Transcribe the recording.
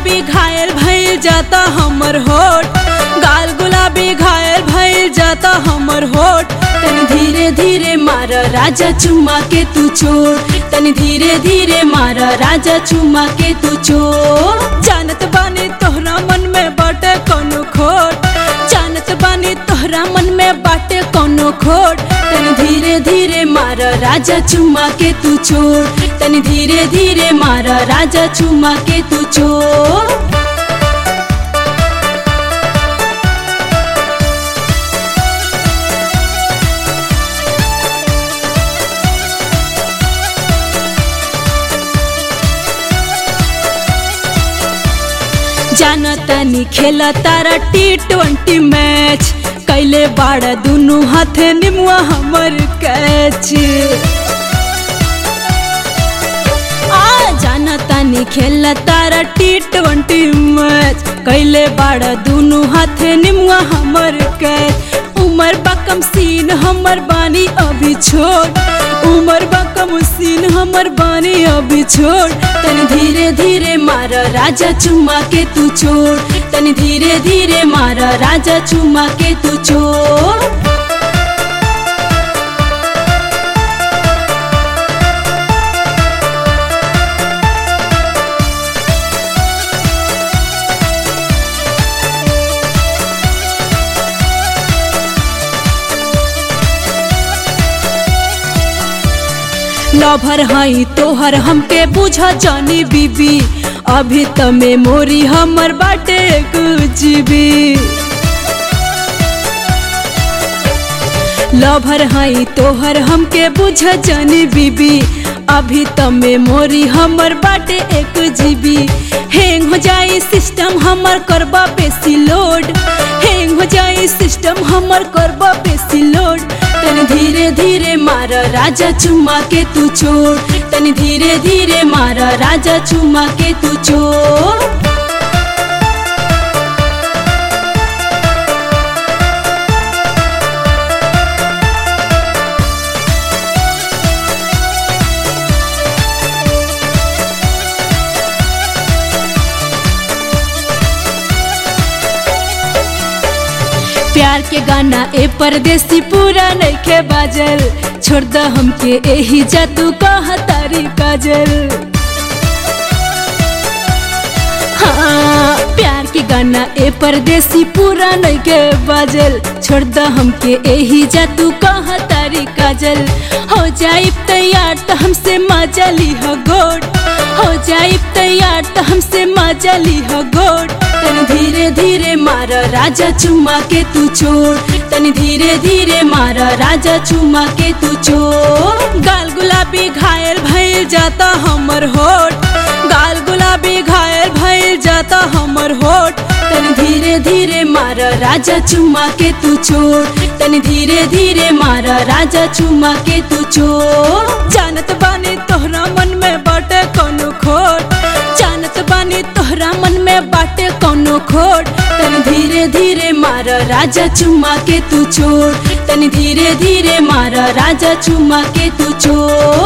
गुलाबी घायल भइल जाता हमर होठ गाल गुलाबी घायल भइल जाता हमर होठ तनी धीरे धीरे मार राजा चुमा के तू छोड़ तनी धीरे धीरे मार राजा चुमा के तू छोड़ जानत बानी तोहरा मन में बाटे कोनो खोट जानत बानी तोहरा मन में बाटे कोनो खोट तनी धीरे धीरे मार राजा चुमा के तू छोड़ तनी धीरे धीरे मार राजा चुमा के तू छोड़ जानतानी खेला तारा टी ट्वेंटी मैच कैले बाड़ा दुनू हाथे निमुआ हमर कैच आ जानतानी खेला तारा टी ट्वेंटी मैच कैले बाड़ा दुनू हाथे निमुआ हमर कैच उमर बकम सीन हमर बानी अभी छोड़ उमर बकम सीन हमर बानी अभी छोड़ तनी धीरे धीरे मार राजा चुमा के तू छोड़ तनी धीरे धीरे मार राजा चुमा के तू छोड़ लभर हई तोहर हमके बुझ जानी बीबी अभी त मेमोरी हमर बाटे जीबी लभर हई तोहर हमके बुझ जानी बीबी अभी त मेमोरी हमर बाटे एक जीबी हैंग हो जाई सिस्टम हमर करबा बेसी लोड हैंग हो जाई सिस्टम हमर करबा बेसी लोड तनी धीरे धीरे मार राजा चुमा के तू छोड़ तनी धीरे धीरे मार राजा चुमा के तू छोड़ प्यार के गाना ए परदेसी पूरा नइखे बाजल छोड़ द हमके एही जादू कहा तारी काजल हाँ प्यार के गाना ए परदेसी पूरा नइखे बाजल छोड़ द हमके एही जादू कहा तारी काजल हो जाई तैयार तो हमसे मजा ली हो गोड हो जाई तैयार तो हमसे मजा ली हो गोड तनी धीरे धीरे मार राजा चुमा के तू छोड़ तनी धीरे धीरे मार राजा चुमा के तू छोड़ गाल गुलाबी घायल भइल जाता हमर होठ गाल गुलाबी घायल भइल जाता हमर होठ तनी धीरे धीरे मार राजा चुमा के तू छोड़ तनी धीरे धीरे मार राजा चुमा के तू छोड़ जानत बानी तोहरा मन में बाटे कोनो खोट जानत बानी तोहरा मन में बाटे कोनो खोट तनी धीरे धीरे मार राजा चुमा के तू छोड़ तनी धीरे धीरे मार राजा चुमा के तू छोड़